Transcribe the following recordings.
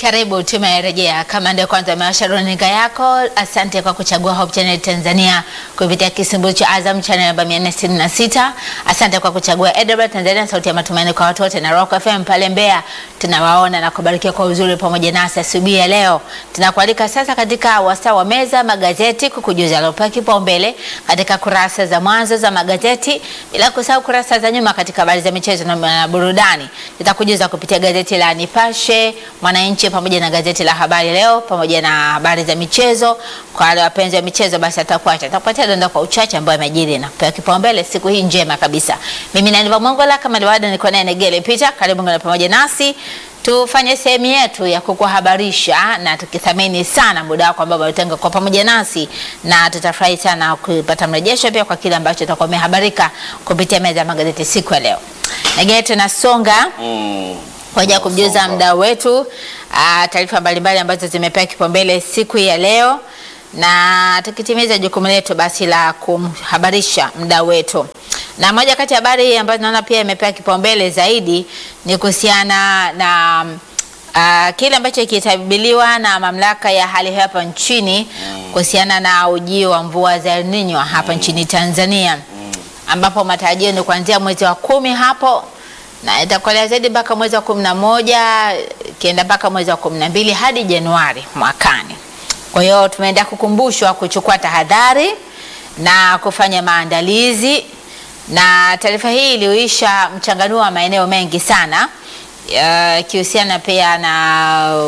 Karibu, tumerejea. Kama ndio kwanza umewasha runinga yako, asante kwa kuchagua Hope Channel Tanzania kupitia kisimbuzi cha Azam Channel namba 466. Asante kwa kuchagua EWR Tanzania, sauti ya matumaini kwa watu wote, na Rock FM pale Mbeya. Tunawaona na kubarikiwa kwa uzuri pamoja nasi asubuhi ya leo. Tunakualika sasa katika wasaa wa meza magazeti, kukujuza yaliyopewa kipaumbele katika kurasa za mwanzo za magazeti, bila kusahau kurasa za nyuma katika habari za michezo na burudani. Tutakujuza kupitia gazeti la Nipashe, Mwananchi pamoja na gazeti la Habari Leo pamoja na habari za michezo. Kwa wale wapenzi wa michezo, basi atakuacha atakupatia dondoo kwa uchache ambayo yamejiri na kupewa kipaumbele siku hii njema kabisa. Mimi ni Aniva Mongola, kama liwada niko naye Negele Peter. Karibu ngana pamoja nasi tufanye sehemu yetu ya kukuhabarisha na tukithamini sana muda wako ambao umetenga kwa pamoja nasi, na tutafurahi sana kupata mrejesho pia kwa kile ambacho utakuwa umehabarika kupitia meza ya magazeti siku ya leo. Negele, tunasonga Mm. kwa ajili ya kumjuza Tunasonga. mdau wetu ah, taarifa mbalimbali ambazo zimepewa kipaumbele siku ya leo, na tukitimiza jukumu letu basi la kumhabarisha mdau wetu. Na moja kati ya habari ambazo naona pia imepewa kipaumbele zaidi ni kuhusiana na uh, kile ambacho kitabiriwa na mamlaka ya hali ya hewa hapa nchini kuhusiana na ujio wa mvua za El Nino hapa nchini Tanzania ambapo matarajio ni kuanzia mwezi wa kumi hapo na itakolea zaidi mpaka mwezi wa kumi na moja ikienda mpaka mwezi wa kumi na mbili hadi Januari mwakani. Kwa hiyo tumeenda kukumbushwa kuchukua tahadhari na kufanya maandalizi, na taarifa hii iliyoisha mchanganuo wa maeneo mengi sana ya, ikihusiana pia na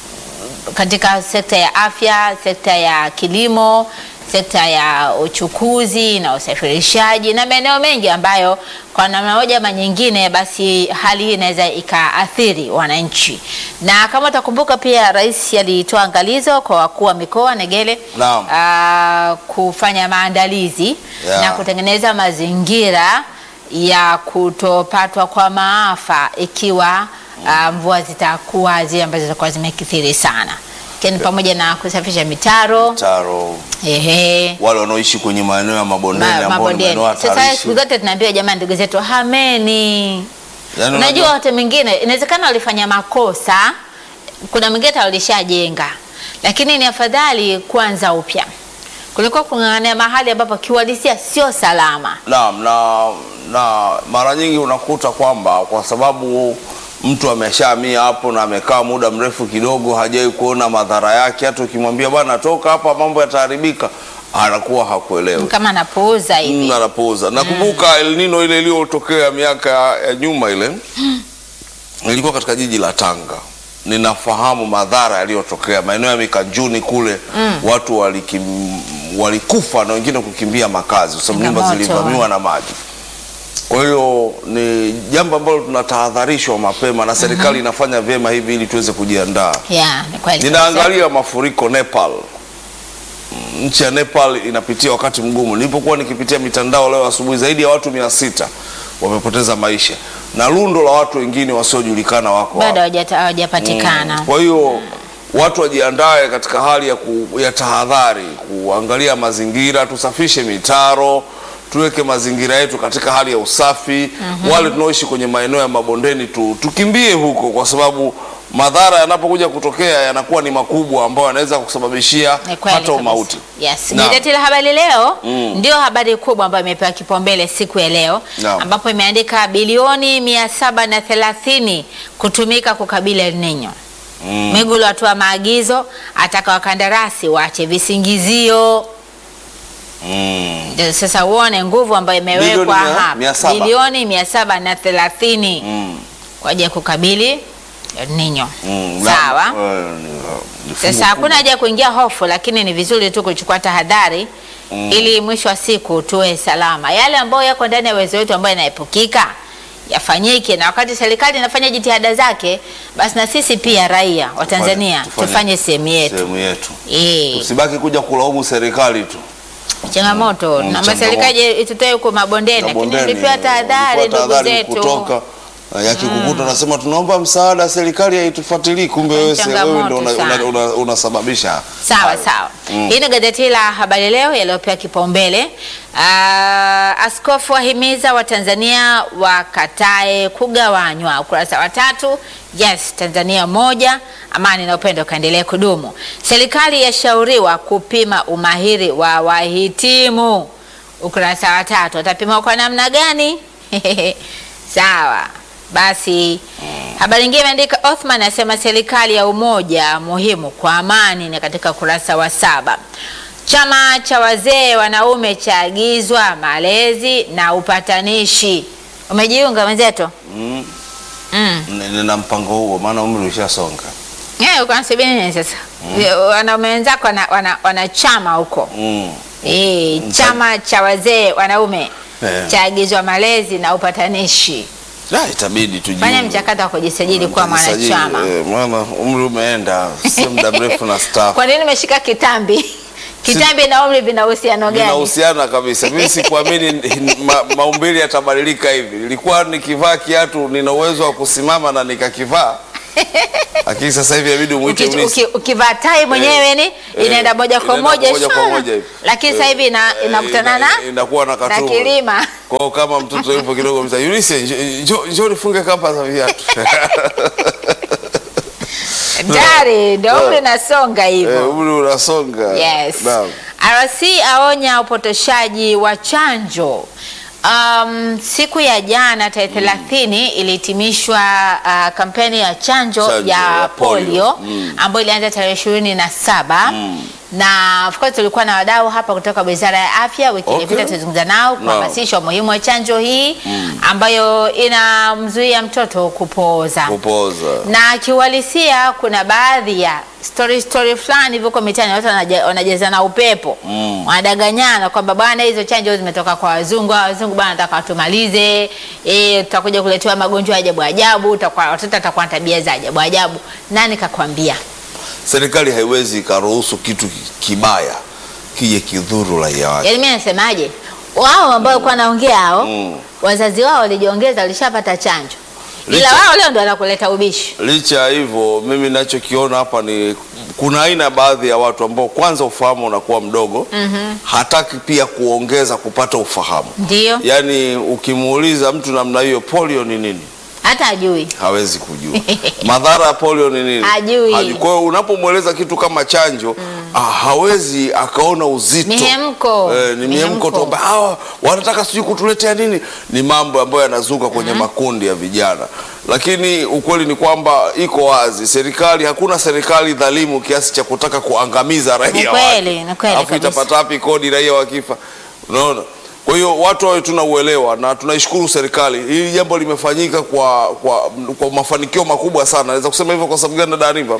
katika sekta ya afya, sekta ya kilimo, sekta ya uchukuzi na usafirishaji na maeneo mengi ambayo kwa namna moja ama nyingine, basi hali hii inaweza ikaathiri wananchi. Na kama utakumbuka, pia rais alitoa angalizo kwa wakuu wa mikoa Negele, Naam. ah, kufanya maandalizi Yeah. na kutengeneza mazingira ya kutopatwa kwa maafa ikiwa ah, mvua zitakuwa zile ambazo zitakuwa zimekithiri sana, ikiwa ni pamoja na kusafisha mitaro Taro ehe, wale wanaoishi kwenye maeneo ya mabondeni ma- ambao ni mabondeni. maeneo Sasa hatarishi. siku zote tunaambiwa jamani, ndugu zetu hameni. Yaani Unajua unajua- watu mwingine inawezekana walifanya makosa, kuna mwingine hata walishajenga, lakini ni afadhali kuanza upya kuliko kung'ang'ania mahali ambapo kiuhalisia sio salama. Naam, na, na mara nyingi unakuta kwamba kwa sababu mtu ameshahamia hapo na amekaa muda mrefu kidogo, hajai kuona madhara yake. Hata ukimwambia bwana, toka hapa, mambo yataharibika, anakuwa hakuelewi. Kama anapuuza hivi. Mm, anapuuza. Nakumbuka El Nino ile iliyotokea miaka ya nyuma ile ilikuwa katika jiji la Tanga. Ninafahamu madhara yaliyotokea maeneo ya Mikanjuni kule, watu walikim, walikufa na wengine kukimbia makazi kwa sababu nyumba Changamoto. zilivamiwa na maji. Kwa hiyo ni jambo ambalo tunatahadharishwa mapema na serikali inafanya vyema hivi ili tuweze kujiandaa. Yeah, ni kweli. Ninaangalia mafuriko Nepal. Mm, Nchi ya Nepal inapitia wakati mgumu. Nilipokuwa nikipitia mitandao leo asubuhi, zaidi ya watu mia sita wamepoteza maisha na lundo la watu wengine wasiojulikana wako bado hapo. hawajata- hawajapatikana. Kwa hiyo watu wajiandae katika hali ya, ku, ya tahadhari, kuangalia mazingira, tusafishe mitaro, tuweke mazingira yetu katika hali ya usafi. Wale tunaoishi kwenye maeneo ya mabondeni tu, tukimbie huko, kwa sababu madhara yanapokuja kutokea yanakuwa ni makubwa, ambayo yanaweza kusababishia Ni kweli hata kabisa. umauti. Yes. Naam. Gazeti la Habari Leo Mm. ndio habari kubwa ambayo imepewa kipaumbele siku ya leo Naam. ambapo imeandika bilioni mia saba na thelathini kutumika kukabili El Nino. Mm. Mwigulu atoa maagizo, ataka wakandarasi waache visingizio. Mm. Ndio Sasa uone nguvu ambayo imewekwa Bilioni mia- hapa, mia saba. bilioni mia saba na thelathini Mm. kwa ajili ya kukabili El Nino. Mm. Sawa. Na- eh, ni- ni fungu Sasa hakuna kubwa. haja ya kuingia hofu, lakini ni vizuri tu kuchukua tahadhari ili mwisho wa siku tuwe salama. Yale ambayo yako ndani ya uwezo wetu ambayo yanaepukika yafanyike, na wakati serikali inafanya jitihada zake, basi na sisi pia raia wa Tanzania tufanye- tufanye sehemu yetu. sehemu yetu, Eh, usibaki kuja kulaumu serikali tu. changamoto Mm, na changamoto. serikali itutoe huko mabondeni, lakini Mabondeni, tulipewa tahadhari ulipewa ndugu tahadhari zetu. kutoka yakikukuta unasema tunaomba msaada, serikali haitufuatilii, kumbe Ni wewe se- wewe ndio changamoto una- una- sana. una- unasababisha Sawa hayo. sawa. Hii ni gazeti la Habari Leo yaliyopewa kipaumbele. Ah, askofu wahimiza Watanzania wakatae kugawanywa, ukurasa wa tatu. Yes, Tanzania moja, amani na upendo kaendelee kudumu. Serikali yashauriwa kupima umahiri wa wahitimu, ukurasa wa tatu. Watapima kwa namna gani? Sawa basi. Habari nyingine imeandika Othman asema serikali ya umoja muhimu kwa amani, ni katika ukurasa wa saba. Chama cha wazee wanaume chaagizwa malezi na upatanishi. Umejiunga mwenzetu? Mm. Mm. N- Nina mpango huo, maana umri ushasonga. Eh, uko nasubiri nini sasa? Wanaume wenzako wana, wana, wana chama huko Mm. eh, chama cha wazee wanaume Eh. chaagizwa malezi na upatanishi. La, itabidi tujiunge. Fanya mchakato wa kujisajili kuwa Tajisajili, mwanachama. eh, maana umri umeenda, si muda mrefu na staff. Kwa nini umeshika kitambi? Kitambi na umri vina uhusiano gani? Vinahusiana kabisa. Mimi sikuamini ma, maumbili yatabadilika hivi. Nilikuwa nikivaa kiatu nina uwezo wa kusimama na nikakivaa, lakini sasa hivi inabidi umwite Uki- unisi. uki- Ukivaa tai mwenyewe ni inaenda moja kwa inaenda moja moja kwa shwa. moja hivi. lakini sasa hivi ina- Eh, inakutana ina- na inakuwa na na katumu. kilima. Kwa hiyo kama mtoto yupo kidogo msa Yulise, njo- njo njoo nifunge kamba za viatu. Tayari ndio umri unasonga Eh, hivyo. umri unasonga. Yes. Naam. RC aonya upotoshaji wa chanjo. Um, siku ya jana tarehe thelathini ilihitimishwa uh, kampeni ya chanjo, Chanjo ya ya polio. polio Mm. ambayo ilianza tarehe ishirini na saba na of course tulikuwa na wadau hapa kutoka Wizara ya Afya. Wiki Okay. iliyopita tulizungumza nao kuhamasisha umuhimu wa chanjo hii ambayo inamzuia mtoto kupooza Kupoza. na kiuhalisia kuna baadhi ya story story fulani hivyo huko mitaani watu wanaja- wanajazana upepo Mm. wanadanganyana kwamba bwana hizo chanjo zimetoka kwa wazungu hawa wazungu bwana nataka watumalize eh tutakuja kuletewa magonjwa ya ajabu ajabu utakuwa watoto watakuwa na tabia za ajabu ajabu nani kakwambia Serikali haiwezi ikaruhusu kitu kibaya kije kidhuru raia wake. yaani mimi nasemaje wao ambao walikuwa wanaongea hao Mm. wazazi wao walijiongeza walishapata chanjo ila Licha- wao leo ndo wanakuleta ubishi Licha ya hivyo, mimi ninachokiona hapa ni kuna aina baadhi ya watu ambao kwanza ufahamu unakuwa mdogo, hataki pia kuongeza kupata ufahamu. ndio Yaani ukimuuliza mtu namna hiyo, polio ni nini, hata ajui hawezi kujua madhara ya polio ni nini, Hajui. Kwa hiyo unapomweleza kitu kama chanjo ah, hawezi akaona uzito Mihemko. eh, ni mihemko Mihemko. tu kwamba hawa wanataka sijui kutuletea nini. Ni mambo ambayo yanazuka kwenye makundi ya vijana, lakini ukweli ni kwamba iko wazi, serikali, hakuna serikali dhalimu kiasi cha kutaka kuangamiza raia Ni wake. kweli, ni kweli Alafu kabisa. itapata wapi kodi raia wakifa? Unaona? Kwa hiyo watu wawe tuna uelewa na tunaishukuru serikali. Hili jambo limefanyika kwa, kwa, kwa mafanikio makubwa sana. Naweza kusema hivyo kwa sababu gani dada Aniva?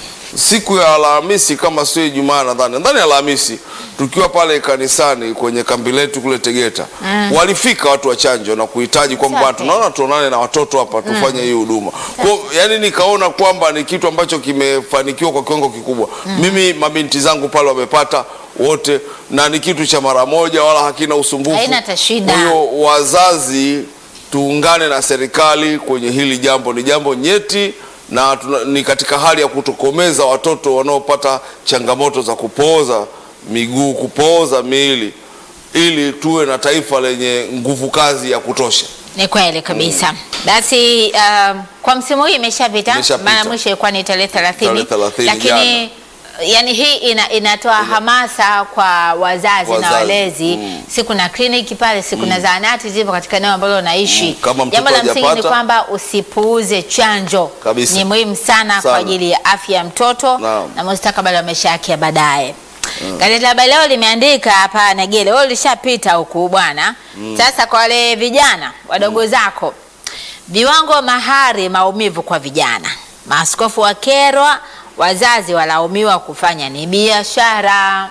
Siku ya Alhamisi kama sio Ijumaa nadhani, nadhani Alhamisi tukiwa pale kanisani kwenye kambi letu kule Tegeta, walifika watu wa chanjo na kuhitaji kwamba Safi. tunaona tuonane na watoto hapa tufanye hii huduma. Kwa yani nikaona kwamba ni kitu ambacho kimefanikiwa kwa kiwango kikubwa. Mimi mabinti zangu pale wamepata wote na ni kitu cha mara moja wala hakina usumbufu. Haina hata shida. Kwa hiyo wazazi tuungane na serikali kwenye hili jambo, ni jambo nyeti na tuna, ni katika hali ya kutokomeza watoto wanaopata changamoto za kupooza miguu, kupooza miili, ili tuwe na taifa lenye nguvu kazi ya kutosha. Ni kweli kabisa. Basi uh, kwa msimu huu imeshapita, Imeshapita. maana mwisho ilikuwa ni tarehe 30. Tarehe 30 Lakini yani hii ina, inatoa hamasa kwa wazazi, na Wazazi, walezi mm. siku na kliniki pale, siku na zahanati zipo katika eneo ambalo unaishi. Mm. Kama mtoto Jambo la msingi ni hajapata- kwamba usipuuze chanjo, Kabisa. ni muhimu sana, kwa Sana. ajili ya afya ya mtoto Naam. na mustakabali wa maisha yake ya baadaye. Gazeti la Habari Leo limeandika hapa Negele, wewe ulishapita huku bwana. Sasa kwa wale vijana wadogo zako, viwango mahari maumivu kwa vijana, maaskofu wakerwa, wazazi walaumiwa kufanya ni biashara.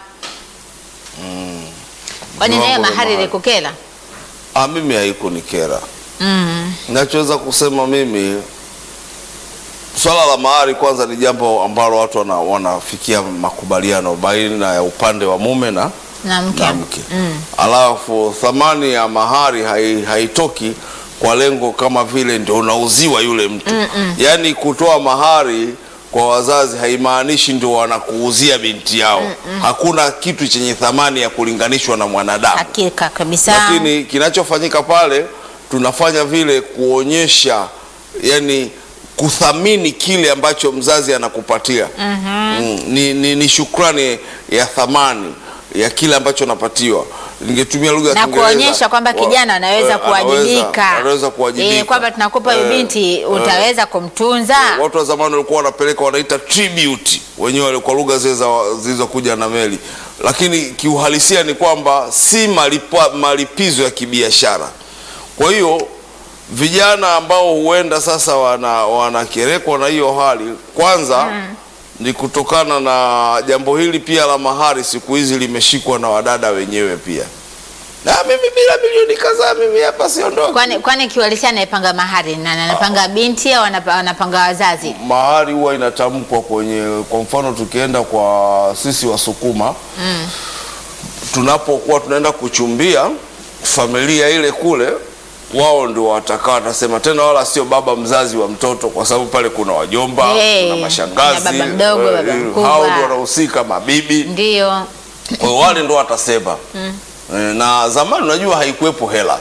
Kwani naye Viwango vya mahari mahari. likukela? Ah, mimi haikunikera. Mm. Nachoweza kusema mimi, swala la mahari kwanza ni jambo ambalo watu wana, wanafikia makubaliano baina ya upande wa mume na Na mke. na mke. Mm. Alafu thamani ya mahari hai, haitoki kwa lengo kama vile ndio unauziwa yule mtu. Yaani kutoa mahari kwa wazazi haimaanishi ndio wanakuuzia binti yao. Hakuna kitu chenye thamani ya kulinganishwa na mwanadamu. Hakika kabisa. Lakini kinachofanyika pale tunafanya vile kuonyesha yani kuthamini kile ambacho mzazi anakupatia. Mm, ni, ni, ni shukrani ya thamani ya kile ambacho anapatiwa. Ningetumia lugha ya na Kiingereza. kuonyesha kwamba wa- kijana anaweza eh, kuwajibika, anaweza kuwajibika. Eh, kwamba tunakupa huyu Eh, binti eh. utaweza kumtunza. Watu wa zamani walikuwa wanapeleka wanaita tribute wenyewe wale kwa lugha zile za- zilizokuja na meli, lakini kiuhalisia ni kwamba si malipa, malipizo ya kibiashara. Kwa hiyo vijana ambao huenda sasa wana wanakerekwa na hiyo hali, kwanza ni kutokana na jambo hili pia la mahari, siku hizi limeshikwa na wadada wenyewe pia. Na mimi bila milioni kadhaa mimi hapa siondoki. Kwani kwani kiuhalisia anayepanga mahari na anapanga binti au anapa- anapanga wazazi? mahari huwa inatamkwa kwenye, kwa mfano tukienda kwa sisi Wasukuma tunapokuwa tunaenda kuchumbia familia ile kule, wao ndio watakaa watasema, tena wala sio baba mzazi wa mtoto, kwa sababu pale kuna wajomba, Hey, kuna mashangazi, kuna baba mdogo, eh, baba eh, mkubwa. hao ndio wanahusika, mabibi. Ndio. Kwa hiyo wale ndio watasema Eh, na zamani unajua haikuwepo hela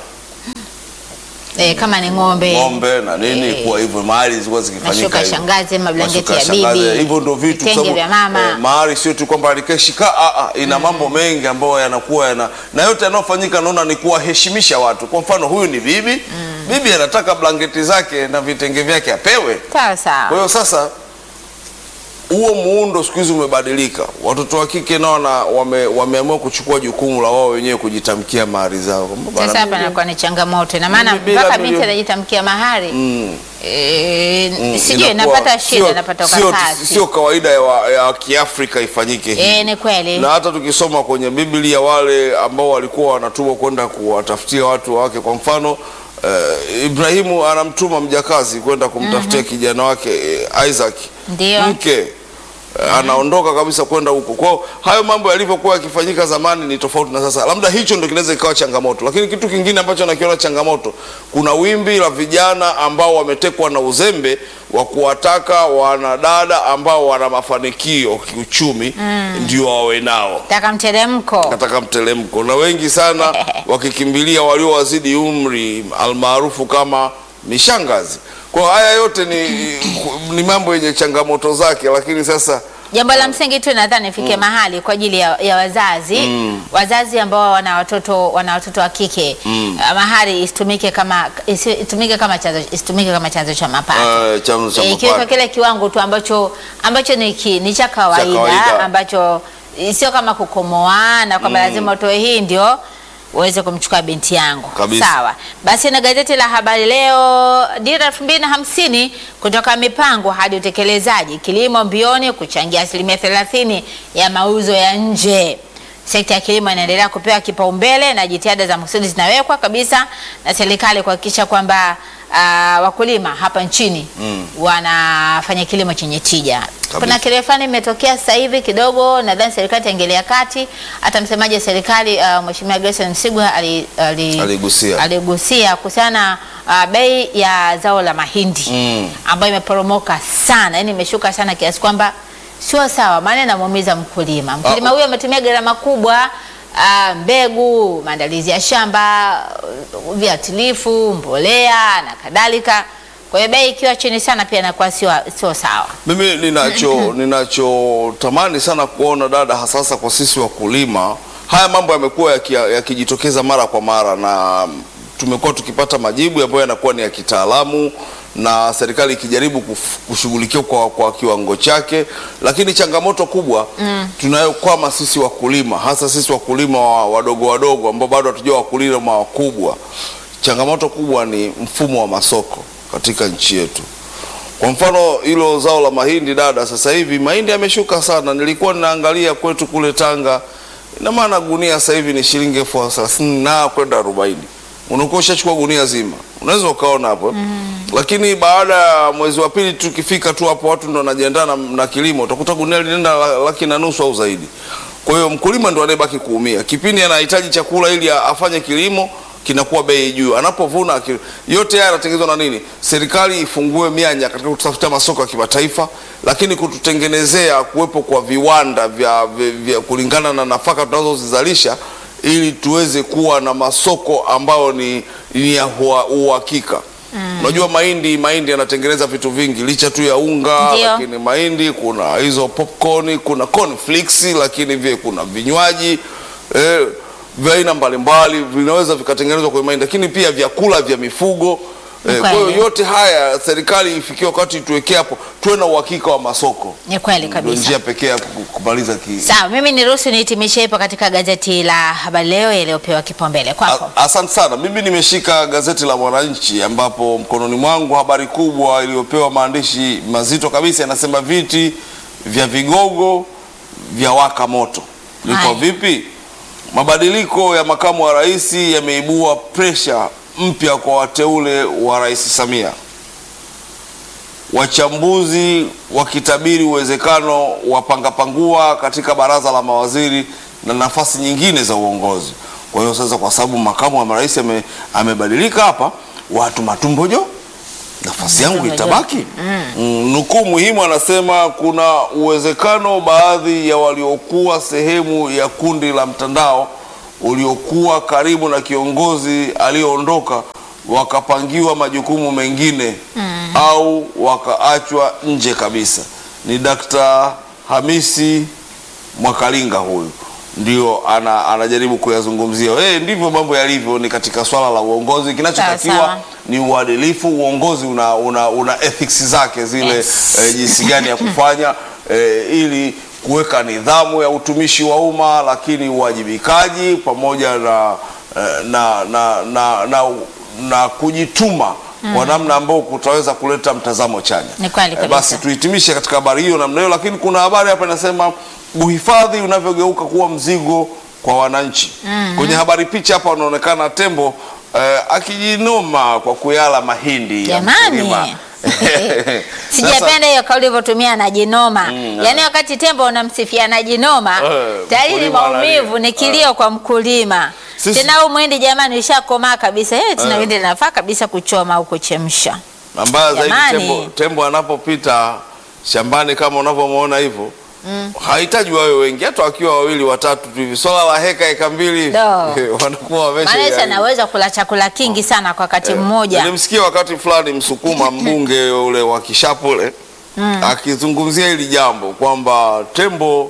Eh, kama ni ng'ombe. ng'ombe na nini Eh. kuwa hivyo mahali zilikuwa zikifanyika Mashuka ya hivyo. shangazi, mablanketi Mashuka ya shangazi, bibi, hivyo ndio vitu vitenge sababu, vya mama. eh, mahari sio tu kwamba alikeshika ah, ah, ina mambo mengi ambayo yanakuwa yana na yote yanayofanyika naona ni kuwaheshimisha watu. Kwa mfano huyu ni bibi bibi anataka blanketi zake na vitenge vyake apewe. Sawa Kwa sawa. hiyo sasa huo muundo siku hizi umebadilika. Watoto wa kike nao na wame, wameamua kuchukua jukumu la wao wenyewe kujitamkia mahari zao. Kwamba bana, Sasa hapa mimi- inakuwa ni changamoto, na maana Mimi bila mpaka binti milioni- anajitamkia mahari Mm. eh, Mm, sijui inakuwa napata shida, sio- napata sio- ukakasi. Sio kawaida ya, wa- ya Kiafrika ifanyike hivi. Eh, ni kweli. Na hata tukisoma kwenye Biblia wale ambao walikuwa wanatumwa kwenda kuwatafutia watu wake, kwa mfano eh, Ibrahimu anamtuma mjakazi kwenda kumtafutia kijana wake eh, Isaac Ndio. mke Eh, anaondoka kabisa kwenda huko. Kwa hiyo hayo mambo yalivyokuwa yakifanyika zamani ni tofauti na sasa. Labda hicho ndio kinaweza ikawa changamoto, lakini kitu kingine ambacho nakiona changamoto, kuna wimbi la vijana ambao wametekwa na uzembe wa kuwataka wanadada ambao wana mafanikio kiuchumi ndio wawe nao Taka mteremko. katika mtelemko, na wengi sana wakikimbilia waliowazidi umri almaarufu kama mishangazi. Kwa haya yote ni, ni mambo yenye changamoto zake, lakini sasa Jambo la msingi tu nadhani ifike mahali kwa ajili ya, ya wazazi wazazi ambao wana watoto wana watoto wa kike ah, mahari isitumike kama isi- itumike kama chanzo isitumike kama chanzo cha mapato. eh, chanzo cha Eh, Ikiwekwa mapato. kile kiwango tu ambacho ambacho ni, ki, ni cha kawaida, kawaida. ambacho eh, sio kama kukomoa na kwamba lazima utoe hii ndio uweze kumchukua binti yangu. Kabisa. Sawa. Basi na gazeti la Habari Leo, dira elfu mbili na hamsini kutoka mipango hadi utekelezaji, kilimo mbioni kuchangia asilimia thelathini ya mauzo ya nje. Sekta ya kilimo inaendelea kupewa kipaumbele na jitihada za makusudi zinawekwa kabisa na serikali kuhakikisha kwamba ah, wakulima hapa nchini wanafanya kilimo chenye tija. Kuna kile fulani imetokea sasa hivi kidogo, nadhani serikali itaingilia kati. Hata msemaji wa serikali uh, Mheshimiwa Gerson Msigwa ali, ali, Aligusia. aligusia kuhusiana na uh, bei ya zao la mahindi Mm. ambayo imeporomoka sana, yani imeshuka sana kiasi kwamba sio sawa, maana inamuumiza mkulima. Mkulima Ah. huyo ametumia gharama kubwa uh, mbegu, maandalizi ya shamba, uh, viuatilifu, mbolea na kadhalika. Kwa hiyo bei ikiwa chini sana pia inakuwa sio sio sawa. Mimi ninacho ninachotamani sana kuona dada, hasasa kwa sisi wakulima, haya mambo yamekuwa yaki- yakijitokeza mara kwa mara, na tumekuwa tukipata majibu ambayo yanakuwa ni ya kitaalamu na serikali ikijaribu kuf- kushughulikia kwa, kwa kiwango chake, lakini changamoto kubwa tunayokwama sisi wakulima, hasa sisi wakulima wa- wadogo wadogo ambao bado hatujua wakulima wakubwa, changamoto kubwa ni mfumo wa masoko katika nchi yetu. Kwa mfano hilo zao la mahindi dada, sasa hivi mahindi yameshuka sana. Nilikuwa ninaangalia kwetu kule Tanga, ina maana gunia sasa hivi ni shilingi elfu thelathini na kwenda arobaini. Unakuwa ushachukua gunia zima, unaweza ukaona hapo eh? Lakini baada ya mwezi wa pili tukifika tu hapo, watu ndo wanajiandaa na, na kilimo, utakuta gunia linaenda la- laki na nusu au zaidi. Kwa hiyo mkulima ndo anayebaki kuumia kipindi anahitaji chakula ili a- afanye kilimo kinakuwa bei juu. Anapovuna ki- yote haya yanatengenezwa na nini? Serikali ifungue mianya katika kutafuta masoko ya kimataifa, lakini kututengenezea kuwepo kwa viwanda vya, vya, vya kulingana na nafaka tunazozizalisha ili tuweze kuwa na masoko ambayo ni, ni ya hua- uhakika. Unajua mahindi mahindi yanatengeneza vitu vingi licha tu ya unga Ndio. lakini mahindi kuna hizo popcorn, kuna cornflakes, lakini vile kuna vinywaji eh, vya aina mbalimbali vinaweza vikatengenezwa kwenye mahindi, lakini pia vyakula vya mifugo eh, kwa hiyo Kweli. yote haya serikali ifikie wakati tuwekee hapo, tuwe na uhakika wa masoko. Ni kweli Ndio kabisa. njia pekee ya ku- kumaliza ki Sawa, mimi niruhusu nihitimishe hapo katika gazeti la Habari Leo yaliyopewa kipaumbele kwako. A- Asante sana. Mimi nimeshika gazeti la Mwananchi ambapo mkononi mwangu habari kubwa iliyopewa maandishi mazito kabisa inasema viti vya vigogo vya waka moto. Liko Haya. vipi? Mabadiliko ya makamu wa rais yameibua presha mpya kwa wateule wa Rais Samia. Wachambuzi wakitabiri uwezekano wa pangapangua katika baraza la mawaziri na nafasi nyingine za uongozi. Kwa hiyo sasa, kwa sababu makamu wa rais ame, amebadilika hapa, watu matumbojo, nafasi yangu Matumbo jo. itabaki. Mm, nukuu muhimu anasema kuna uwezekano baadhi ya waliokuwa sehemu ya kundi la mtandao uliokuwa karibu na kiongozi aliyoondoka wakapangiwa majukumu mengine au wakaachwa nje kabisa. Ni Dr. Hamisi Mwakalinga huyu ndio ana, anajaribu kuyazungumzia. Eh, ndivyo mambo yalivyo, ni katika swala la uongozi. Sawa, Kinachotakiwa sawa. ni uadilifu. Uongozi una, una, una ethics zake zile Yes. eh, jinsi gani ya kufanya eh, ili kuweka nidhamu ya utumishi wa umma, lakini uwajibikaji pamoja na, eh, na, na, na, na, na kujituma kwa namna ambayo kutaweza kuleta mtazamo chanya. Ni kweli Eh, kabisa. basi tuhitimishe katika habari hiyo namna hiyo, lakini kuna habari hapa inasema uhifadhi unavyogeuka kuwa mzigo kwa wananchi. Kwenye habari picha hapa wanaonekana tembo eh, akijinoma kwa kuyala mahindi ya mkulima. Jamani. Sijapenda hiyo kauli ilivyotumia anajinoma. Yaani wakati tembo unamsifia anajinoma, Eh, tayari ni mkulima analia. maumivu, ni kilio kwa mkulima. Sisi- Tena huu mwindi jamani ushakomaa kabisa. Eh, tena Eh. mwindi linafaa kabisa kuchoma au kuchemsha. Na mbaya zaidi Jamani. tembo, tembo anapopita shambani kama unavyomwona hivyo hahitaji wawe wengi, hata wakiwa wawili watatu tu hivi, swala la heka heka mbili Do. wanakuwa wamesha Maana Yesu anaweza kula chakula kingi sana kwa wakati mmoja. Nilimsikia wakati fulani Msukuma mbunge ule wa Kishapule akizungumzia hili jambo kwamba tembo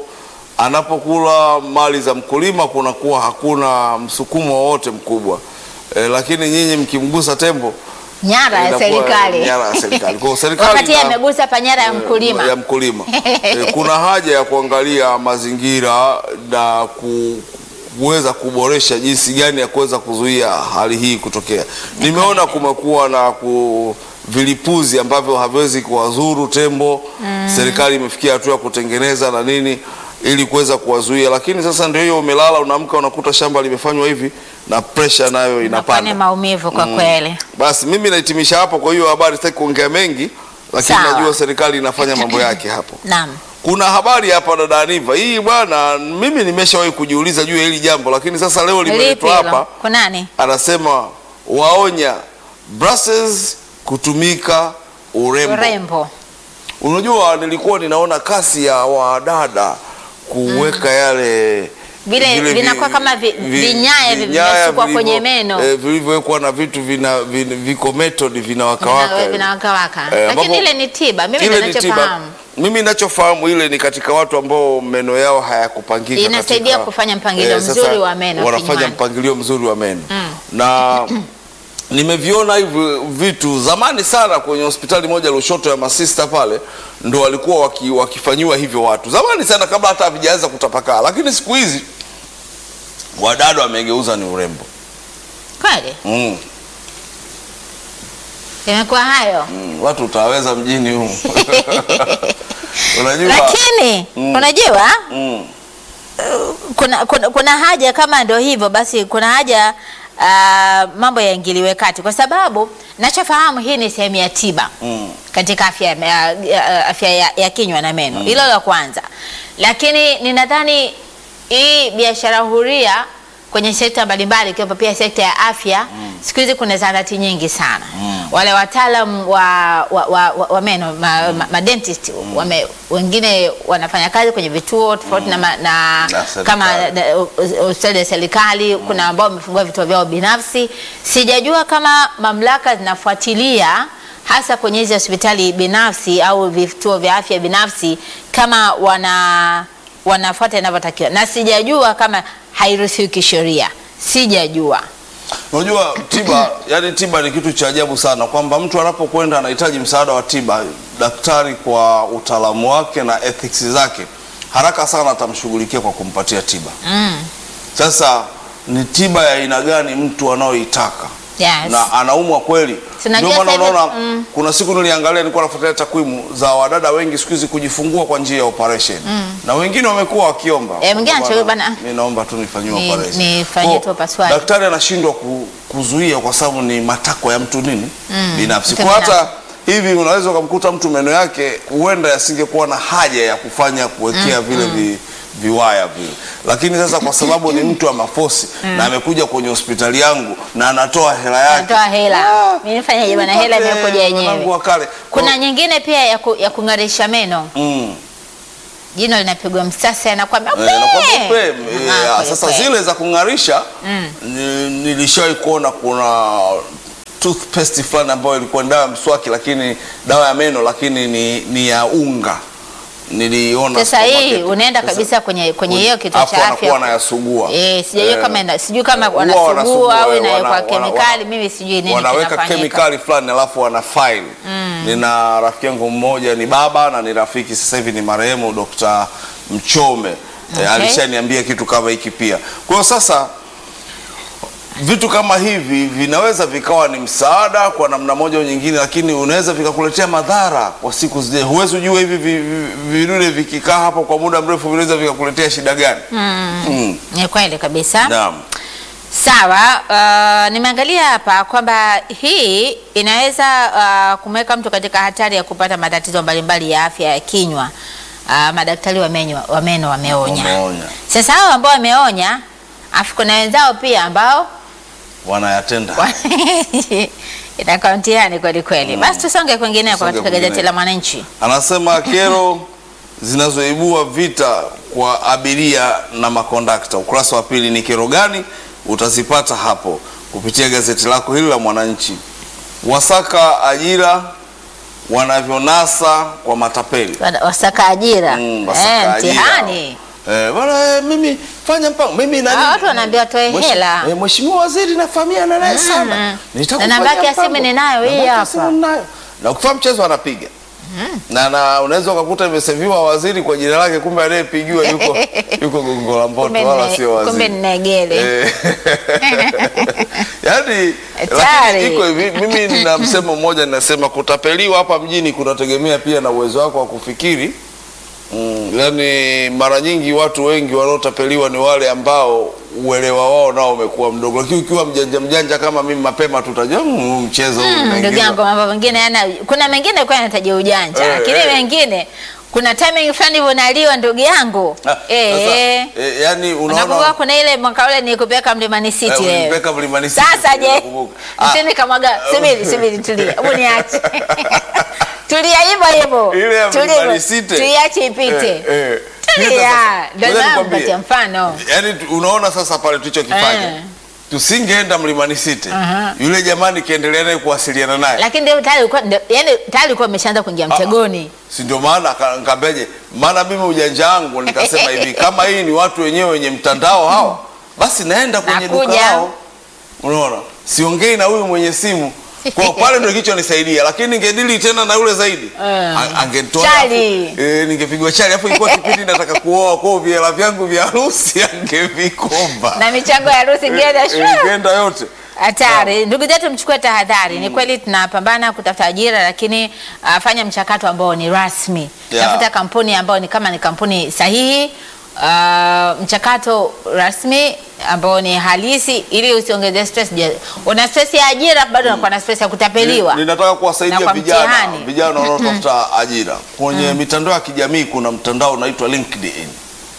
anapokula mali za mkulima kunakuwa hakuna msukumo wowote mkubwa e, lakini nyinyi mkimgusa tembo Nyara ya inakuwa serikali. nyara ya serikali. Kwa hiyo serikali Wakati yeye ina- amegusa panyara ya mkulima. ya mkulima. Eh, kuna haja ya kuangalia mazingira na ku, kuweza kuboresha jinsi gani ya kuweza kuzuia hali hii kutokea. Nimeona kumekuwa na ku, vilipuzi ambavyo haviwezi kuwazuru tembo. Serikali imefikia hatua ya kutengeneza na nini ili kuweza kuwazuia, lakini sasa ndio hiyo, umelala unaamka, unakuta shamba limefanywa hivi na pressure nayo Inakuwa ni inapanda. maumivu kwa kweli. Basi mimi nahitimisha hapo. Kwa hiyo habari sitaki kuongea mengi, lakini Sawa. najua serikali inafanya mambo yake hapo. Naam. Kuna habari hapa dada Aniva, hii bwana, mimi nimeshawahi kujiuliza juu ya hili jambo, lakini sasa leo Lipi limeletwa hapa. hilo? Kunani? Anasema waonya Brussels kutumika urembo. Urembo. Unajua, nilikuwa ninaona kasi ya wadada kuweka yale Vile vile vinakuwa kama vi- vinyaya vi- vinasukwa vilivyo- kwenye meno. eh, vilivyowekwa na vitu vina, vina, viko method vinawakawaka Vina- Vinawakawaka. Eh, Lakini ambapo- ile ni tiba. Mimi Ile ni tiba. ninachofahamu. Mimi ninachofahamu ile ni katika watu ambao meno yao hayakupangika. Inasaidia katika- kufanya mpangilio sasa mzuri wa meno Wanafanya kinywani. mpangilio mzuri wa meno na nimeviona hivi vitu zamani sana kwenye hospitali moja Lushoto ya masista pale, ndo walikuwa waki, wakifanyiwa hivyo watu zamani sana, kabla hata havijaanza kutapakaa, lakini siku hizi wadada wamegeuza ni urembo Kweli? mm. Imekuwa hayo. Mm. Watu utaweza mjini humu unajua Lakini unajua mm. kuna, kuna, kuna haja kama ndio hivyo basi kuna haja ah, mambo yaingiliwe kati kwa sababu nachofahamu hii ni sehemu ya tiba Mm. katika afya, ya, ya, afya ya, ya kinywa na meno hilo la kwanza lakini ninadhani hii biashara huria kwenye sekta mbalimbali ikiwepo pia sekta ya afya siku hizi kuna zahanati nyingi sana wale wataalam wa, wa, wa, wa, wa meno ma, ma, ma dentist wame, wengine wanafanya kazi kwenye vituo tofauti na, ma- na Na serikali. kama na- uh, hospitali ya serikali kuna ambao wamefungua vituo vyao binafsi. Sijajua kama mamlaka zinafuatilia hasa kwenye hizi hospitali binafsi au vituo vya afya binafsi kama wana wanafuata inavyotakiwa, na sijajua kama hairuhusiwi kisheria, sijajua. Unajua tiba, yani tiba ni kitu cha ajabu sana, kwamba mtu anapokwenda anahitaji msaada wa tiba, daktari kwa utaalamu wake na ethics zake haraka sana atamshughulikia kwa kumpatia tiba. Mm. Sasa ni tiba ya aina gani mtu anayoitaka Yes. na anaumwa kweli? Tunajua Ndio maana sasa hivi- unaona mm. kuna siku niliangalia, nilikuwa nafuatilia takwimu za wadada wengi siku hizi kujifungua kwa njia ya operation na wengine wamekuwa wakiomba Eh, mwingine Bwana, anashauri bana, mimi naomba tu nifanyiwe ni- operation. nifanyie Kwa- tu upasuaji. Daktari anashindwa ku, kuzuia kwa sababu ni matakwa ya mtu nini binafsi. mtu Kwa hata binafsi. hivi unaweza ukamkuta mtu meno yake huenda yasingekuwa na haja ya kufanya kuwekea vile vi, viwaya vile, lakini sasa kwa sababu ni mtu wa mafosi na amekuja kwenye hospitali yangu na anatoa hela yake, Natoa hela. Ah, Mimi nifanyaje bwana, hela nipate imekuja mwanangu yenyewe. wa kale. Kuna Kwa- nyingine pia ya, ku, ya kung'arisha meno, mm. jino linapigwa msasa, anakwambia Eh, nakwambia "Upe!" upe, Ah, eh, kweli sasa kweli. zile za kung'arisha ni- nilishawahi kuona kuna toothpaste fulani ambayo ilikuwa ni dawa ya mswaki lakini dawa ya meno lakini ni, ni ya unga niliona Sasa hii supermarket. unaenda Sasa- kabisa kwenye kwenye hiyo kituo Hapo cha wanakuwa afya. wanayasugua Eh, sijajua Eh, kama ina- sijui kama huwa wanasugua wanasugua, au eh, inawekwa wana- wana- kemikali, wana- mimi sijui nini wanaweka kinafanyika. kemikali fulani alafu wana file nina rafiki yangu mmoja ni baba na ni rafiki sasa hivi ni marehemu Dr. Mchome Okay. eh, alishaniambia kitu kama hiki pia kwa hiyo sasa vitu kama hivi vinaweza vikawa ni msaada kwa namna moja au nyingine, lakini unaweza vikakuletea madhara kwa siku zijazo. Huwezi ujue hivi vi- vi- vidude vikikaa hapo kwa muda mrefu vinaweza vikakuletea shida gani? Mm. Ni kweli kabisa. Naam. Sawa, uh, nimeangalia hapa kwamba hii inaweza uh, kumweka mtu katika hatari ya kupata matatizo mbalimbali ya afya ya kinywa. Uh, madaktari wa meno wa meno wameonya. Wameonya. Sasa hao ambao wameonya, afu kuna wenzao pia ambao Wanayatenda. inakuwa mtihani kweli kweli. Basi tusonge kwingineko Tusonge katika gazeti kwingineko. la Mwananchi. Anasema kero zinazoibua vita kwa abiria na makondakta. Ukurasa wa pili ni kero gani? Utazipata hapo kupitia gazeti lako hili la Mwananchi. Wasaka ajira wanavyonasa kwa matapeli. Wana- Wasaka ajira Mm, wasaka eh, ajira. mtihani Eh, bwana eh, mimi fanya mpango mimi na Ah, nini? watu wanaambiwa watoe Mweshi- hela. Eh, Mheshimiwa Waziri nafahamiana naye sana. Mm. Nitakufanyia Na namba yake ya mpango. simu ninayo, hii Namba yake ya hapa. simu ninayo. Na ukifanya mchezo anapiga. Na, na unaweza ukakuta imeseviwa waziri kwa jina lake, kumbe anayepigiwa yuko yuko Gongo la Mboto Kumbe wala nne- sio waziri. kumbe Nnegele. Eh, yaani Hatari. lakini iko hivi, mimi nina msemo mmoja ninasema kutapeliwa hapa mjini kunategemea pia na uwezo wako wa kufikiri. Mm, yaani mara nyingi watu wengi wanaotapeliwa ni wale ambao uelewa wao nao umekuwa mdogo, lakini ukiwa mjanja mjanja kama mimi, mapema tutajua mm, mchezo huu Mm, ndugu unaingizwa. yangu mambo mengine yana kuna mengine kwa yanahitaji ujanja Eh, lakini eh. mengine kuna timing fulani hivyo unaliwa ndugu yangu Ah, eh, sasa, eh. eh, yaani Unakumbuka unaona kuna ile mwaka ule nikupeleka Mlimani City Eh, wewe. ulinipeleka Mlimani City, Sasa je, nakumbuka. Ah. msini kamwaga subiri subiri tulia. Hebu niache. Tulia hivyo hivyo. ile ya Tulia Mlimani hivyo. City. Tuiache ipite. Eh, eh. Tulia. Ndio Ngoja maana nikwambie. mpatia mfano. Yaani tu- unaona sasa pale tulichokifanya Eh. tusingeenda Mlimani City Aha. yule jamani kiendelea naye kuwasiliana naye Lakini ndio tayari ulikuwa ndio- yaani tayari ulikuwa umeshaanza kuingia mtegoni. si ndio maana aka- nikambeje maana mimi ujanja wangu nikasema hivi kama hii ni watu wenyewe wenye mtandao hao basi naenda kwenye duka Nakuja. lao unaona siongei na huyu mwenye simu kwa pale ndio kilichonisaidia lakini ningedili tena na yule zaidi Eh. A- angetoa Chali. afu- eh, ningepigwa chali afu ilikuwa kipindi nataka kuoa kwa hiyo viela vyangu vya harusi angevikomba Na michango ya harusi ngenda Eh, shwa. eh, ingenda yote Hatari. Ndugu zetu mchukue tahadhari. Ni kweli tunapambana kutafuta ajira, lakini uh, fanya mchakato ambao ni rasmi. Yeah. Tafuta kampuni ambayo ni kama ni kampuni sahihi, uh, mchakato rasmi ambao ni halisi, ili usiongeze stress. Je, Una stress ya ajira, bado unakuwa na stress ya kutapeliwa. Ni- Ninataka kuwasaidia Na kwa vijana mtihani. vijana wanaotafuta ajira kwenye mitandao ya kijamii. Kuna mtandao unaitwa LinkedIn.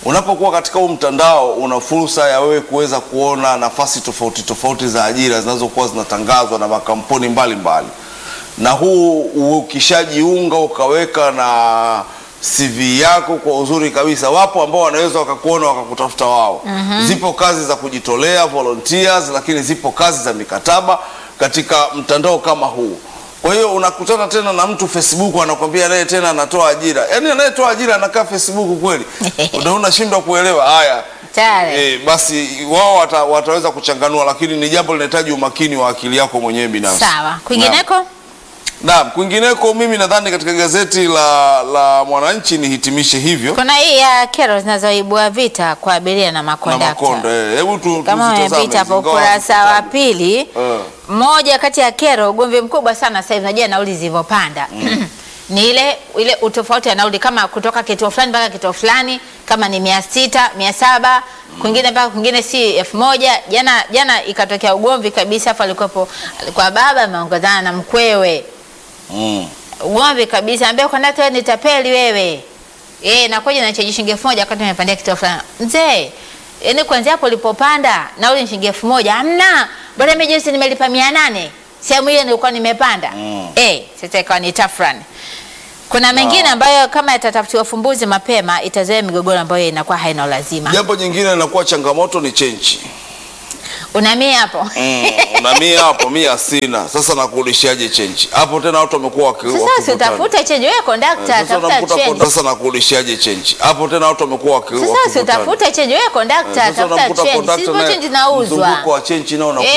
Unapokuwa katika huu mtandao una fursa ya wewe kuweza kuona nafasi tofauti tofauti za ajira zinazokuwa zinatangazwa na makampuni mbalimbali mbali. Na huu ukishajiunga ukaweka na CV yako kwa uzuri kabisa, wapo ambao wanaweza wakakuona wakakutafuta wao. Zipo kazi za kujitolea volunteers, lakini zipo kazi za mikataba katika mtandao kama huu. Kwa hiyo unakutana tena na mtu Facebook anakwambia naye tena anatoa ajira, yaani anayetoa ajira anakaa Facebook kweli? Ndio unashindwa kuelewa haya. Tayari. E, basi wao wata, wataweza kuchanganua, lakini ni jambo linahitaji umakini wa akili yako mwenyewe binafsi. Sawa. Kwingineko? Naam, kwingineko mimi nadhani katika gazeti la, la Mwananchi nihitimishe hivyo Kuna hii ya kero zinazoibua vita kwa abiria na na makondakta. Makonda. eh, Hebu tu Kama tuzitazame umepita hapo hizi, ingawa ukurasa wa hazitaji. pili, Eh. moja kati ya kero, ugomvi mkubwa sana sasa hivi, unajua nauli zilivyopanda ni ile ile utofauti wa nauli, kama kutoka kituo fulani mpaka kituo fulani, kama ni mia sita mia saba kwingine mpaka kwingine si elfu moja Jana jana ikatokea ugomvi kabisa, afu alikuwepo alikuwa baba ameongozana na mkwewe Mm. ugomvi kabisa, ambia kondakta wewe ni tapeli wewe. Eh, nakuja na chaji shilingi elfu moja wakati nimepandia kituo fulani. Mzee, yaani kuanzia hapo ulipopanda nauli ni shilingi elfu moja Hamna. Bora mimi juzi nimelipa mia nane Sehemu hiyo nilikuwa nimepanda. Mm. Eh, sasa ikawa ni tafrani. Kuna mengine ambayo kama yatatafutiwa ufumbuzi mapema itazoea migogoro ambayo inakuwa haina ulazima. Jambo jingine linakuwa changamoto ni chenchi. Unamia hapo. Mm, una mia hapo, mia sina. Sasa nakurudishiaje chenchi? Hapo tena watu wamekuwa waki- Sasa wakivutana. usitafute chenye wewe kondakta, Sasa tafuta unamkuta change. konda- sasa nakurudishiaje chenchi? Hapo tena watu wamekuwa waki- Sasa wakivutana. usitafute change wewe kondakta, Sasa tafuta unamkuta change. conductor Sivyo naye change zinauzwa. mzunguko wa chenchi nao unakuwa